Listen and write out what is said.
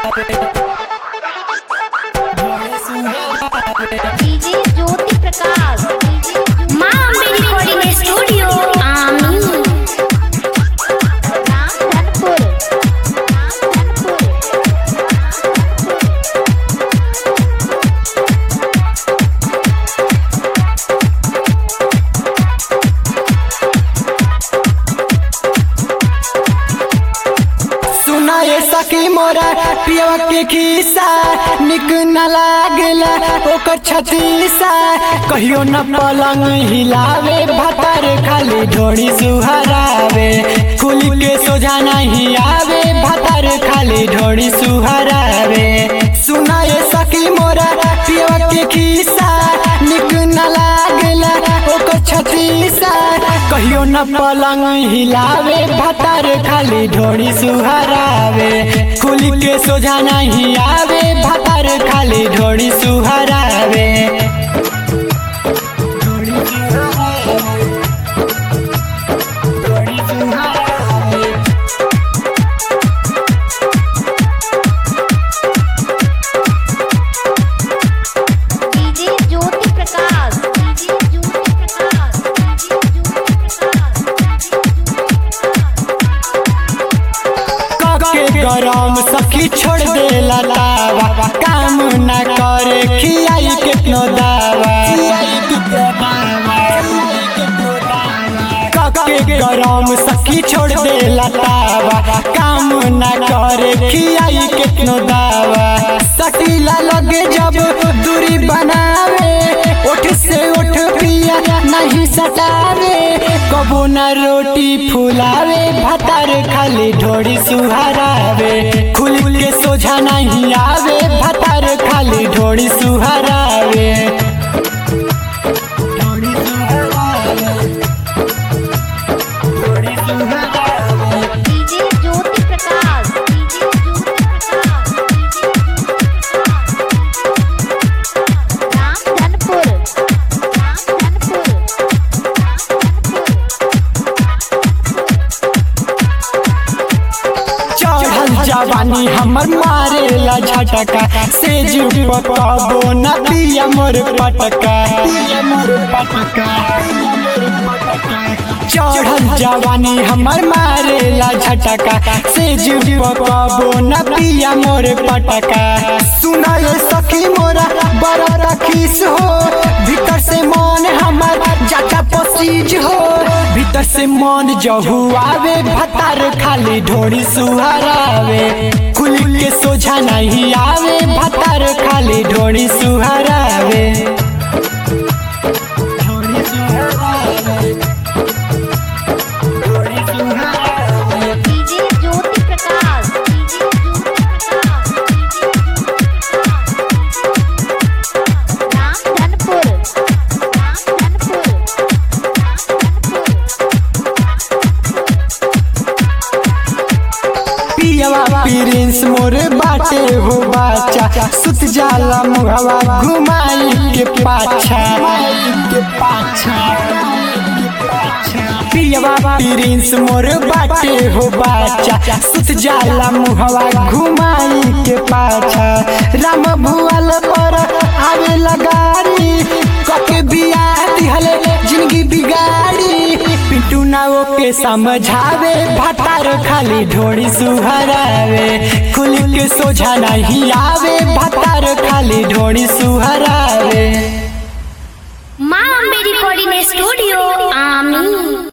DJ Jyoti Prakash माँ Ambe recording studio आमी रामधनपुर रामधनपुर सुना ये सखी मोरा पियवा के खीसा निक न लागला ओकर छतीसा कहियो न पलंग हिलावे भतर खाली ढोड़ी सुहरावे कुली के सोझा नहीं आवे भतर खाली ढोड़ी सुहरावे सुना ये सखी मोरा पियवा के खीसा निक न लागला ओकर छतीसा कहियो न पलंग हिलावे भतर खाली ढोड़ी सुहरावे कुली के सोझा नहीं आवे भतर खाली ढोड़ी सुहरावे ढोड़ी सुहरावे। ढोड़ी सुहरावे। DJ Jyoti Prakash DJ Jyoti Prakash DJ Jyoti Prakash के गरम सखी छोड़ दे लावा काम न करे खियाई केतनो दावा के गरम सखी छोड़ दे लावा काम न करे खियाई केतनो दावा सटीला लगे जब दूरी बनावे उठ से उठ पिया नहीं सटावे कबो न रोटी फुलावे भतर खाली ढोड़ी सुहरावे खुल के सोझा नहीं आवे भतर खाली ढोड़ी सुहरावे ढोड़ी सुहरावे। ढोड़ी सुहरावे। डीजे ज्योति प्रकाश डीजे ज्योति प्रकाश रामधनपुर रामधनपुर चढ़ल जवानी हमर मारेला झटका से जुटबो न पिया मोर पटका चढ़ल जवानी हमर मारेला झटका से जुटबो न पिया मोर पटका सुना ये सखी मोरा बड़ा रखीस हो भीतर से मन हमर जाता पसीज हो भीतर से मन जहू आवे भतार खाली ढोड़ी सुहरावे खुल के सोझा नहीं आवे भतार खाली ढोड़ी सुहरावे ढोड़ी सुहरावे। ढोड़ी सुहरावे। डीजे ज्योति प्रकाश डीजे ज्योति प्रकाश रामधनपुर रामधनपुर पियवा प्रिंस मोर बाटे हो बाचा सुत जाला मुहवा घुमाई के पाछा के पाछा पियवा प्रिंस मोर बाटे हो बाचा सुत जाला मुहवा घुमाई के पाछा राम भुआल पर आवे लगारी कके बिया दिहले जिंदगी बिगाड़ी पिंटू नाओ के समझावे भतार खाली ढोड़ी सुहरावे खुल के सोझा नहीं आवे भतार खाली ढोड़ी सुहरावे माँ अम्बे रिकॉर्डिंग स्टूडियो आमी